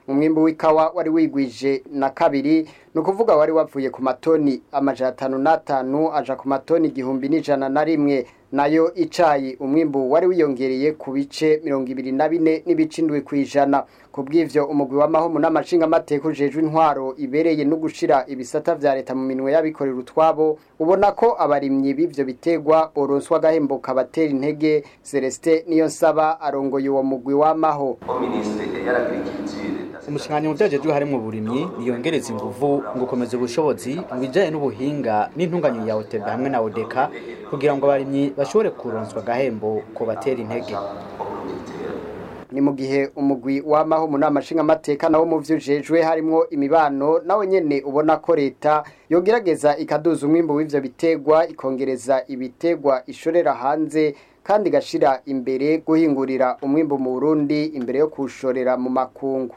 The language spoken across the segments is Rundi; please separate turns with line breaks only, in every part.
umwimbu w'ikawa wari wigwije na kabiri ni ukuvuga wari wavuye ku matoni amajana atanu n'atanu aja ku matoni igihumbi n'ijana na rimwe nayo icayi umwimbu wari wiyongereye ku bice mirongo ibiri na bine n'ibice indwi kw'ijana ku bw'ivyo umugwi w'amahomu n'amashingamateka ujejwe intwaro ibereye no gushira ibisata vya leta mu minwe y'abikorera utwabo ubona ko abarimyi b'ivyo bitegwa boronswa agahembo kabatera intege celestin niyo nsaba arongoye uwo mugwi w'amaho
umushinganyi mu vyajejwe harimwo uburimyi niyongereza inguvu ngo ukomeza ubushobozi mu bijanye n'ubuhinga n'intunganyo ya OTB hamwe na ODECA kugira ngo abarimyi bashobore kuronswa agahembo ko batera intege
ni mu gihe umugwi w'amaho mu nama nshingamateka nawo mu vyo ujejwe harimwo imibano nawe nyene ubona ko leta yogerageza ikaduza umwimbu w'ivyo bitegwa ikongereza ibitegwa ishorera hanze kandi igashira imbere guhingurira umwimbu mu Burundi imbere yo kuwushorera mu makungu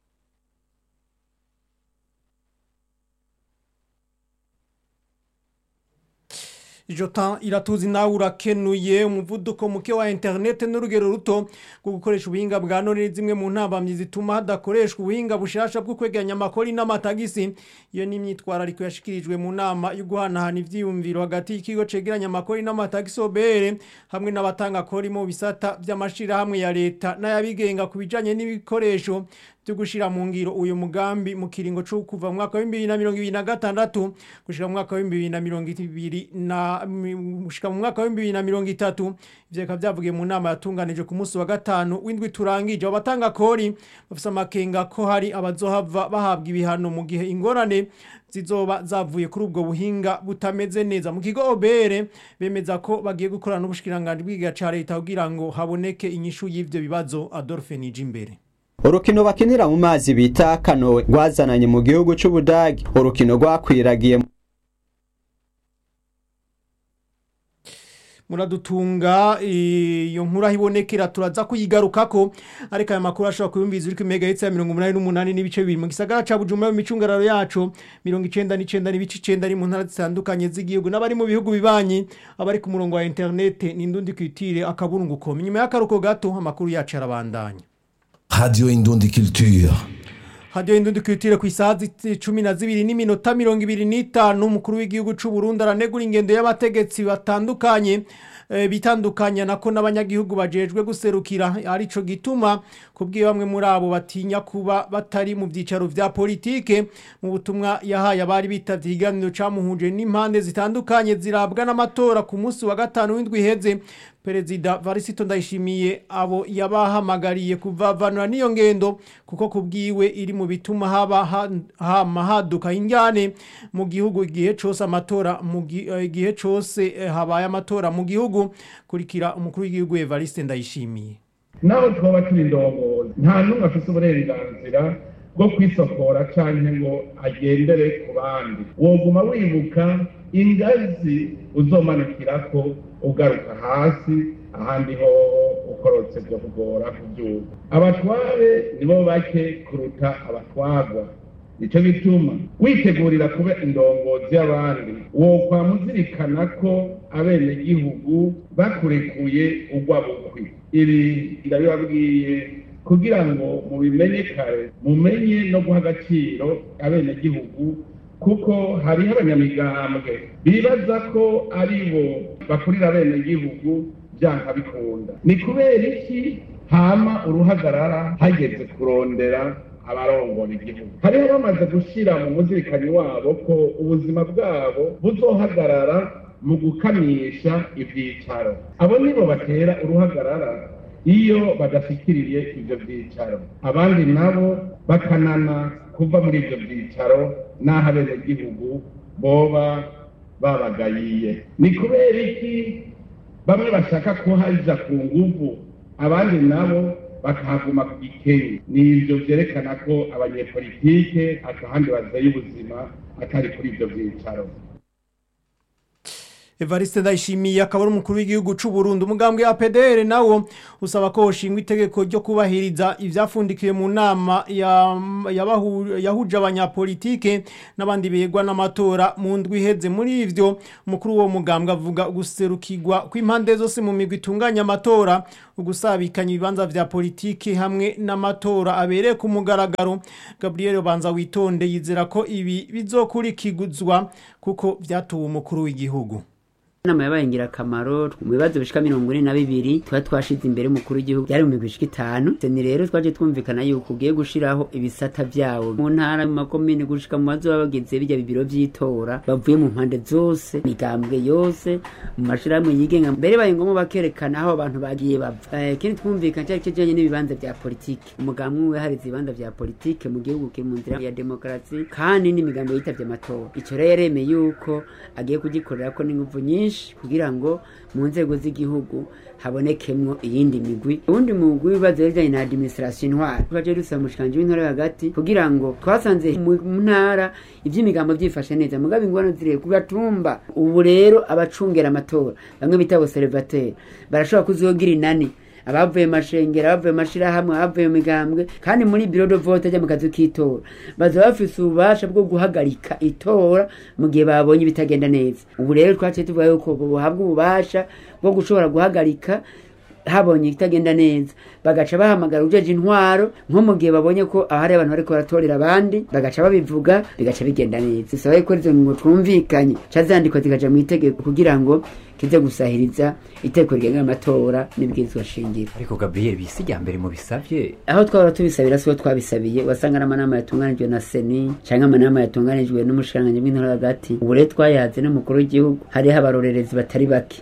Jota iratuzi nawe urakenuye umuvuduko muke wa internet n'urugero ruto rwo gukoresha ubuhinga bwa none zimwe mu ntambamyi zituma hadakoreshwa ubuhinga bushasha bwo kwegeranya amakori n'amatagisi iyo ni imyitwarariko yashikirijwe mu nama yo guhanahana ivyiyumviro hagati y'ikigo cegeranya amakori n'amatagisi OBR hamwe n'abatanga kori mu bisata vy'amashirahamwe ya leta n'ayabigenga ku bijanye n'ibikoresho byo gushira mu ngiro uyu mugambi mu kiringo cyo kuva mu mwaka wa 2026 gushika mu mwaka wa 2020 na gushika mu mwaka wa 2030 ivyo bikaba byavugiye mu nama yatunganije ku munsi wa gatanu w'indwi turangije abatanga kori bafise amakenga ko hari abazohava bahabwa ibihano mu gihe ingorane zizoba zavuye kuri ubwo buhinga butameze neza mu kigo OBR bemeza ko bagiye gukorana n'ubushikiranganje bw'igiga ca leta kugira ngo haboneke inyishu y'ivyo bibazo Adolphe Nijimbere
urukino bakinira mu mazi bita kanowe rwazananye mu gihugu c'ubudagi urukino rwakwiragiye
muradutunga iyo nkuru aho ibonekera turaza kuyigarukako ariko aya makuru ashobora kuyumviza uri ku megahetse ya mirongo umunani n'umunani n'ibice bibiri mu gisagara ca bujumbura mu micungararo yacu mirongo icenda n'icenda n'ibice icenda ari mu ntara zitandukanye z'igihugu n'abari mu bihugu bibanyi abari ku murongo wa interinete n'indundi kwitire akaburungu kome nyuma y'akaruko gato amakuru yacu arabandanya
Radio Indundi Culture.
Radio Indundi Culture ku isaha cumi na zibiri n'iminota mirongo ibiri n'itanu umukuru w'igihugu c'u Burundi aranegura ingendo y'abategetsi batandukanye e, bitandukanya nako n'abanyagihugu bajejwe guserukira arico gituma kubwiye bamwe muri abo batinya kuba batari mu byicaro vya politike mu butumwa yahaye abari bitavye ikiganiro camuhuje n'impande zitandukanye zirabwa n'amatora ku munsi wa gatanu w'indwi iheze perezida varisito ndayishimiye abo yabahamagariye kuvavanura n'iyo ngendo kuko kubwiwe iri mu bituma haba hama haduka injyane mu gihugu igihe cose amatora mu gihe cose habaye amatora mu gihugu kurikira umukuru w'igihugu Evariste ndayishimiye
naho twaba turi indongozi nta n'umwe afite uburenganzira bwo kwisokora cyangwa ngo agendere ku bandi woguma wibuka ingazi uzomanukirako ugaruka hasi ahandi ho ukorotse byo kugora kubyuka abatware nibo bake kuruta abatwagwa nicyo bituma witegurira kuba indongozi y'abandi wo muzirikana ko abenegihugu bakurekuye ugwa bukwi ibi ndabibabwiye kugira ngo mubimenye kare mumenye no guha agaciro abenegihugu kuko hariho abanyamigambwe bibaza ko ari bo bakurira abenegihugu byanka bikunda ni kubera iki hama uruhagarara hageze kurondera abarongora igihugu hariho bamaze gushyira mu muzirikanyi wabo ko ubuzima bwabo buzohagarara mu gukamisha ibyicaro abo nibo batera uruhagarara iyo badashyikiriye ibyo byicaro abandi nabo bakanana kuva muri ibyo byicaro n'aho abenegihugu boba babagayiye ni kubera iki bamwe bashaka kuhaja ku nguvu abandi nabo bakahaguma ku gikenye ni ibyo byerekana ko abanyepolitike atahandi bazeye ubuzima atari kuri ibyo byicaro
Evariste Ndayishimiye akaba ari umukuru w'igihugu c'u Burundi umugambwe wa PDR nawo usaba ko hoshingwa itegeko ryo kubahiriza ivyafundikiye mu nama ya yabahu- yahuje abanyapolitike n'abandi begwa n'amatora mu ndwi iheze muri ivyo umukuru wo mugambwe avuga guserukirwa kw'impande zose mu migwi itunganya amatora ugusabikanya ibibanza vya politike hamwe n'amatora abereye ku mugaragaro Gabriel Banza witonde yizera ko ibi bizokurikizwa kuko vyatuwe umukuru w'igihugu
inama yabaye ingirakamaro mu bibazo bishika mirongo ine na bibiri tuba twashize imbere umukuru w'igihugu byari mu migwi ishika itanu ni rero twaje twumvikana yuko ugiye gushiraho ibisata vyawo mu ntara mu makomine gushika mu bazoba bagize birya bibiro vy'itora bavuye mu mpande zose migambwe yose mu mashirahamwe yigenga mbere baye ngombwa bakerekana aho abantu bagiye bava Eh, ikindi twumvikana cyari kijanye n'ibibanza vya politike umugambwe umwe harize ibibanza vya politike mu gihugu kiri mu nzira ya demokarasi kandi n'imigambo yitavye amatora ico rero yaremeye yuko agiye kugikorerako n'inguvu nyinshi kugira ngo mu nzego z'igihugu habonekemwo iyindi migwi uwundi mugwi w'ibibazo bijanye na administration intwara twaje dusaba umushikanje w'intara yo hagati kugira ngo twasanze mu mu ntara ivy'imigambo vyifashe neza mugabo ingwano ziri ku gatumba ubu rero abacungera amatora bamwe bita observateur barashobora kuzogira inani abavuye mashengera abavuye mashirahamwe abavuye mu migambwe kandi muri biro de vote ajya mu kazi k'itora baza bafise ububasha bwo guhagarika itora mu gihe babonye ibitagenda neza ubu rero twaciye tuvuga yuko buhabwa ububasha bwo gushobora guhagarika habonye ikitagenda neza bagaca bahamagara ujeje intwaro nko mu gihe babonye ko ahari abantu bariko baratorera abandi bagaca babivuga bigaca bigenda neza bisaba yuko izo ngingo twumvikanye ca zandikwa zikaja mu itegeko kugira ngo kize gusahiriza itegeko rigenga amatora n'ibwirizwa shingiro
ariko gabriel bisi rya mbere mu bisavye
aho twahora tubisabira siho twabisabiye wasanga n'amanama yatunganijwe na seni canke amanama yatunganijwe n'umushikiranganji bw'intara hagati ubu rero twayahaze n'umukuru w'igihugu hariho abarorerezi batari bake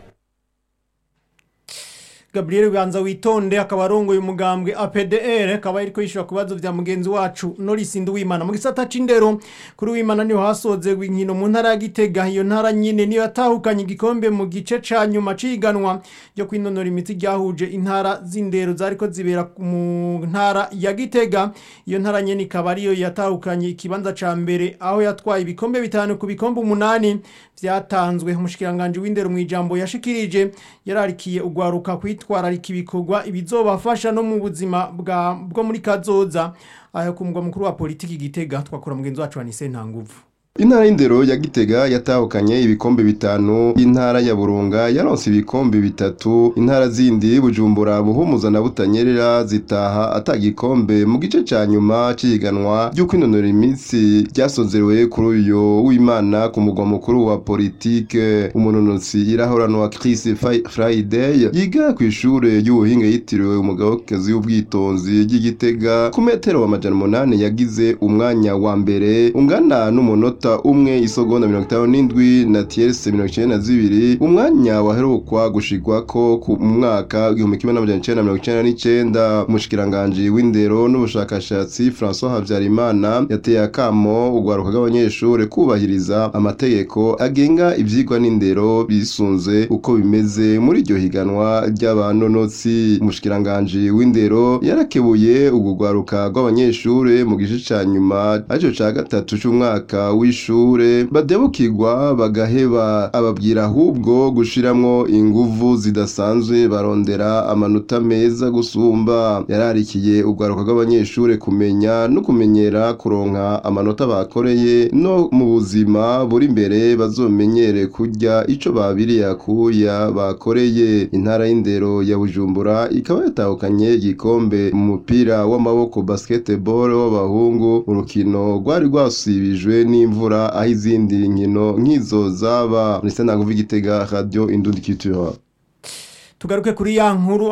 Gabriel Banza witonde akaba arongoye umugambwe APDR akaba ariko yishura kubazo vya mugenzi wacu Norris Nduwimana mu gisata c'indero kuri wimana niho hasoze inkino mu ntara ya Gitega iyo ntara nyine niyo yatahukanye igikombe mu gice ca nyuma ciganwa ryo kwinonora imitsi ryahuje intara z'indero zariko zibera mu ntara ya Gitega iyo ntara nyene ikaba ariyo yatahukanye ikibanza ca mbere aho yatwaye ibikombe bitanu ku bikombe umunani vyatanzwe umushikiranganje w'indero mu ijambo yashikirije yararikiye ugwaruka kwitwararika ibikorwa ibizobafasha no mu buzima bwa bwo muri kazoza ayo ku mugwa mukuru wa politiki gitega twakora mugenzi wacu Anise Ntanguvu
Intara y'indero ya Gitega yatahukanye ibikombe bitanu, intara ya Burunga yaronse ibikombe bitatu, intara zindi Bujumbura, Buhumuza na Butanyerera zitaha atagikombe mu gice ca nyuma ciganwa ryo kwinonora imitsi ryasozerewe kuri uyo w'Imana ku mugwa mukuru wa politike. Umunonotsi irahoranwa Chris Friday yiga ku ishure y'ubuhinga yitiriwe umugabekazi w'ubwitonzi ry'Igitega ku metero amajana umunani yagize umwanya wa mbere ungana n'umunota umunota umwe isogonda mirongo itanu n'indwi na tierse mirongo icenda na zibiri umwanya waherukwa gushigwako ku mwaka w'igihumbi kimwe n'amajana icenda na mirongo icenda n'icenda umushikiranganji w'indero n'ubushakashatsi François Havyarimana yateye akamo urwaruka rw'abanyeshure kubahiriza amategeko agenga ivyigwa n'indero bisunze uko bimeze muri iryo higanwa ry'abanonotsi umushikiranganji w'indero yarakebuye urwo rwaruka rw'abanyeshure mu gice ca nyuma arico ca gatatu c'umwaka w'ishure badebukirwa bagaheba ababwira ahubwo gushiramwo inguvu zidasanzwe barondera amanota meza gusumba yararikiye urwaruka rw'abanyeshure kumenya no kumenyera kuronka amanota bakoreye no mu buzima buri imbere bazomenyere kurya ico babiriye akuya bakoreye intara y'indero ya Bujumbura ikaba yatahukanye igikombe mu mupira w'amaboko basketball w'abahungu urukino rwari rwasibijwe n'imvura aho izindi nkino nk'izo zaba ndetse naguva igitega radio indundi culture
tugaruke kuri ya nkuru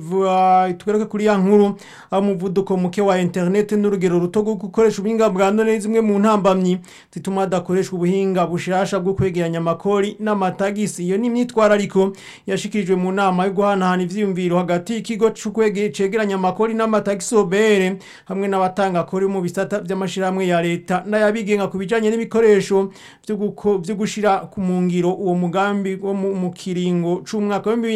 ah, tugaruke kuri ya nkuru umuvuduko muke wa internet n'urugero ruto rwo gukoresha ubuhinga bwa none zimwe mu ntambamyi zituma hadakoreshwa ubuhinga bushasha bwo kwegeranya amakori n'amatagisi iyo ni imyitwarariko yashikirijwe mu nama yo guhanahana ivyiyumviro hagati y'ikigo cegeranya amakori n'amatagisi obere hamwe n'abatanga kori mu bisata vy'amashirahamwe ya leta n'ayabigenga ku bijanye n'ibikoresho vyo gushira ku mungiro uwo mugambi wo mu kiringo c'umwaka wa 2020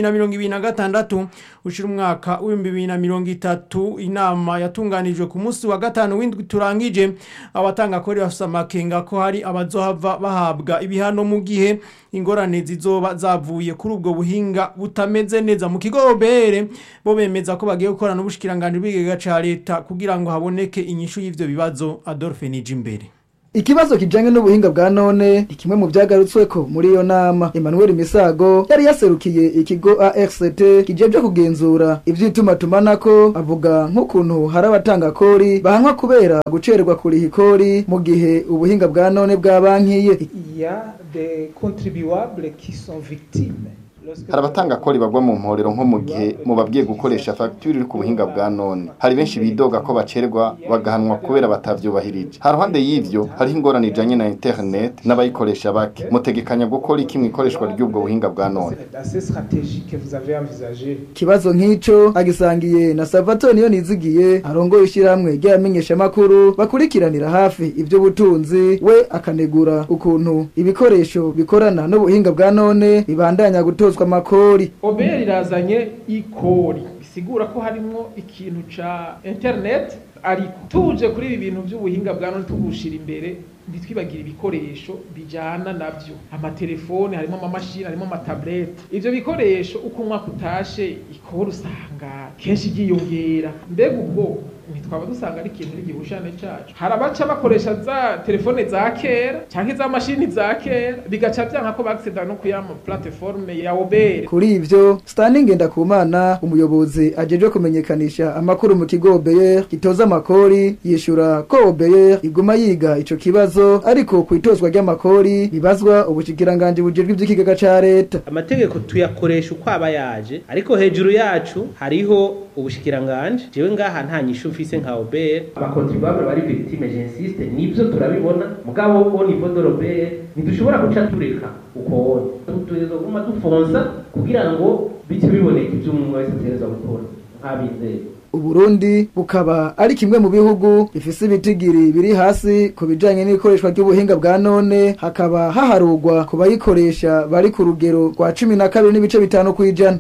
bibiri na gatandatu ushira umwaka w'ibihumbi bibiri na mirongo itatu inama yatunganijwe ku munsi wa gatanu w'indwi turangije abatanga kori bafise amakenga ko hari abazohava bahabwa ibihano mu gihe ingorane zizoba zavuye kuri ubwo buhinga butameze neza mu kigo obere bo bemeza ko bagiye gukorana n'ubushikiranganje bw'igega ca leta kugira ngo haboneke inyishu y'ivyo bibazo Adolphe Nijimbere
Ikibazo kijanye n'ubuhinga bwa none ni kimwe mu vyagarutsweko muri iyo nama. Emmanuel Misago yari yaserukiye ikigo ARCT kijeje kugenzura ivy'itumatumanako avuga nk'ukuntu hari abatanga kori bahanwa kubera gucererwa kuriha ikori mu gihe ubuhinga bwa none bwabankiye.
Il y a des contribuables qui sont victimes
hari abatanga kori bagwa mu mporero nko mu gihe mubabwiye gukoresha fagitire iri ku buhinga bwa none hari benshi bidoga ko bacerwa bagahanwa kubera batavyubahirije ha ruhande y'ivyo hariho ingorane ijanye na internet n'abayikoresha bake mutegekanya gukora iki mu ikoreshwa ry'ubwo buhinga bwa none
assez stratégique que vous avez envisagé
Kibazo nk'ico agisangiye na Salvatore niyo nizigiye arongoye ishyirahamwe ry'abamenyesha makuru bakurikiranira hafi ivyo butunzi we akanegura ukuntu ibikoresho bikorana n'ubuhinga bwa none bibandanya gutozwa amakori
oberi irazanye ikori bisigura ko harimwo ikintu ca internet ariko tuje kuri ibi bintu by'ubuhinga bwa none tugushira imbere ntitwibagire ibikoresho bijana navyo amatelefone harimo amamashini harimo amatablete ivyo bikoresho uko umwaka utashe ikora usanga kenshi ryiyongera mbega ubwo ntitwaba dusanga ari ikintu n'igihushane cacu hari abaca bakoresha za telefone za kera canke za mashini za kera bigaca vyanka ko bagiseda no kuyama plateforme ya obere
Kuri ivyo Stanley Ngendakumana umuyobozi ajejwe kumenyekanisha amakuru mu kigo OBR gitoza amakori yishura ko OBR iguma yiga ico kibazo ariko kwitozwa ry'amakori bibazwa ubushikiranganje bujejwe ivy'ikigega ca leta
amategeko tuyakoresha uko aba yaje ariko hejuru yacu hariho ubushikiranganje jewe ngaha nta nyishu mfise nka obere abakontribuable bari victime j'insiste nivyo turabibona mugabo au niveau de l'obere ntidushobora guca tureka uko wone tutegerezwa kuguma dufonsa kugira ngo bice biboneka ivyo umuntu wese ategerezwa gukora nk'abizeye
Uburundi bukaba ari kimwe mu bihugu bifise ibitigiri biri hasi ku bijanye n'ikoreshwa ry'ubuhinga bwa none hakaba haharugwa ku bayikoresha bari ku rugero rwa cumi na kabiri n'ibice bitanu kw'ijana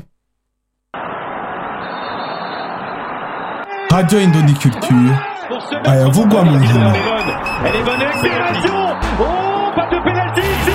Radio Indondi Culture ayavugwa mu nkino
Elle est bonne accélération Oh, pas de pénalty ici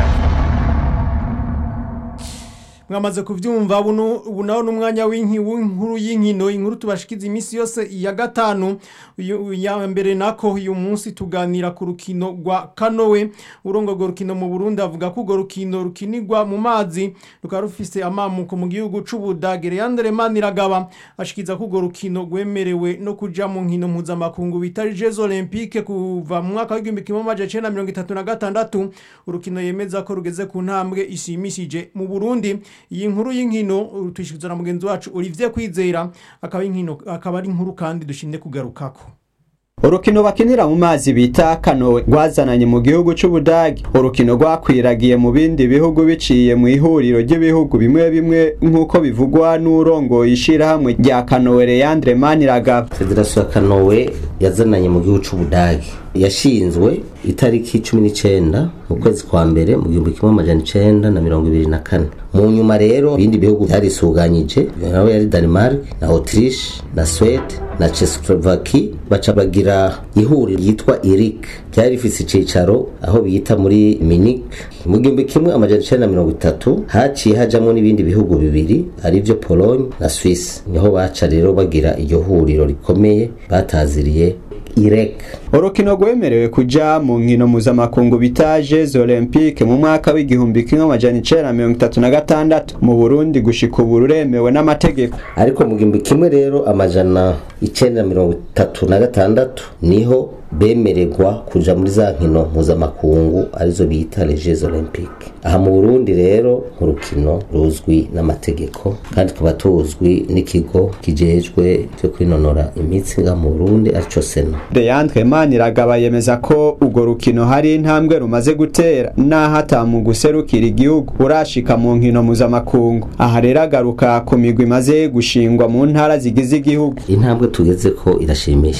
mwamaze kuvyumva buno ubu naho n'umwanya w'inki w'inkuru y'inkino inkuru tubashikiza iminsi yose ya gatanu uyu- ya mbere nako uyu munsi tuganira ku rukino rwa kanowe urongo urwo rukino mu Burundi avuga ko urwo rukino rukinirwa mu mazi rukaba rufise amamuko mu gihugu c'Ubudage Leandre Maniragaba ashikiza ko urwo rukino rwemerewe no kuja mu nkino mpuzamakungu bita Jeux Olympiques kuva mu mwaka w'igihumbi kimwe amajana icenda na mirongo itatu na gatandatu urukino yemeza ko rugeze ku ntambwe ishimishije mu Burundi iyi nkuru y'inkino tuyishikizwa na mugenzi wacu Olivier Kwizera akaba inkino akaba ari inkuru kandi dushinde kugarukako
urukino bakinira mu mazi bita kanowe rwazananye mu gihugu c'ubudagi urukino rwakwiragiye mu bindi bihugu biciye mu ihuriro ry'ibihugu bimwe bimwe nk'uko bivugwa n'urongoye ishirahamwe rya kanowe Leandre Maniragaba
federasiyo ya kanowe yazananye mu gihugu c'ubudagi yashinzwe itariki cumi n'icenda mu kwezi kwa mbere mu gihumbi kimwe amajana icenda na mirongo ibiri na kane mu nyuma rero ibindi bihugu vyarisuganyije nawe yari denmark na autriche na swede na czechoslovaki baca bagira ihuriro ryitwa irik ryari rifise icicaro aho bita muri munich mu gihumbi kimwe amajana icenda na mirongo itatu haciye hajamwo n'ibindi bihugu bibiri arivyo pologne na swisse niho baca rero bagira iryo huriro rikomeye bataziriye irek
urukino rwemerewe kuja mu nkino mpuzamakungu bita Jeux Olympiques mu mwaka w'igihumbi kimwe amajana icenda na mirongo itatu na gatandatu mu Burundi gushika ubu ruremewe n'amategeko
ariko mu gihumbi kimwe rero amajana icenda na mirongo itatu na gatandatu niho bemererwa kuja muri za nkino mpuzamakungu arizo bita les Jeux Olympiques aha mu Burundi rero urukino ruzwi n'amategeko kandi tukaba tuzwi n'ikigo kijejwe cyo kwinonora imitsi nga mu Burundi arico sena
Leandre Maniragaba yemeza ko urwo rukino hari intambwe rumaze gutera naho atamu guserukira igihugu urashika mu nkino mpuzamakungu aha rero agaruka ku migwi imaze gushingwa mu ntara zigize igihugu
intambwe tugeze ko irashimishije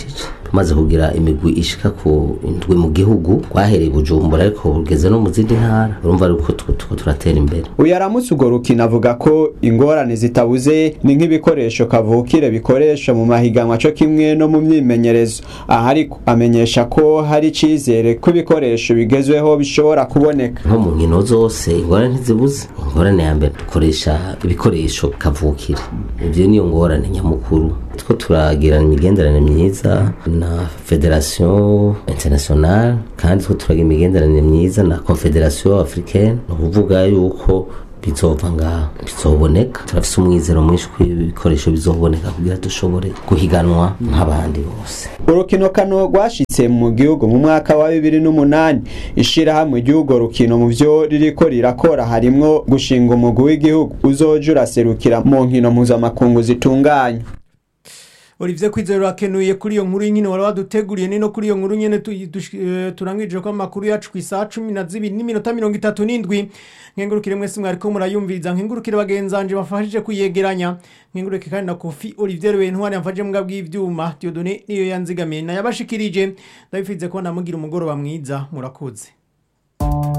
tumaze kugira imigwi ishika ku indwi mu gihugu rwahereye bujumbura ariko rugeze no mu zindi ntara urumva yuko tuko turatera imbere
uyu aramutse urwo rukino avuga ko ingorane zitabuze ni nk'ibikoresho kavukire bikoresha mu mahiganwa co kimwe no mu myimenyerezo aha ariko amenyesha ko hari icizere ko ibikoresho bigezweho bishobora kuboneka
nko mu nkino zose ingorane ntizibuze ingorane ya mbere dukoresha ibikoresho kavukire ibyo niyo ngorane nyamukuru two turagirana imigenderanire myiza na federation internationale kandi two turagira imigenderanire myiza na confederation africaine ni ukuvuga yuko bizova ngaha bizoboneka turafise umwizero mwinshi ko ibikoresho bizoboneka kugira dushobore guhiganwa nk'abandi bose
urukino kano rwashitse mu gihugu mu mwaka wa bibiri n'umunani ishirahamwe ry'urwo rukino mu vyo ririko rirakora harimwo gushinga umugwi w'igihugu uzoja uraserukira mu nkino mpuzamakungu zitunganya
Olivier Kwizera urakenuye kuri iyo nkuru y'inkino wari waduteguriye ni no kuri iyo nkuru nyene turangije ko amakuru yacu ku isaha cumi na zibiri n'iminota mirongo itatu n'indwi nkengurukire mwese mwariko murayumviriza nkengurukire bagenzanje bafashije kuyegeranya nkenguruke kandi na kofi Olivier Wentwari yamfaje mbwa bw'ivyuma Dieudonné niyo yanzigamiye nayabashikirije ndabifize ko namugira umugoroba mwiza murakoze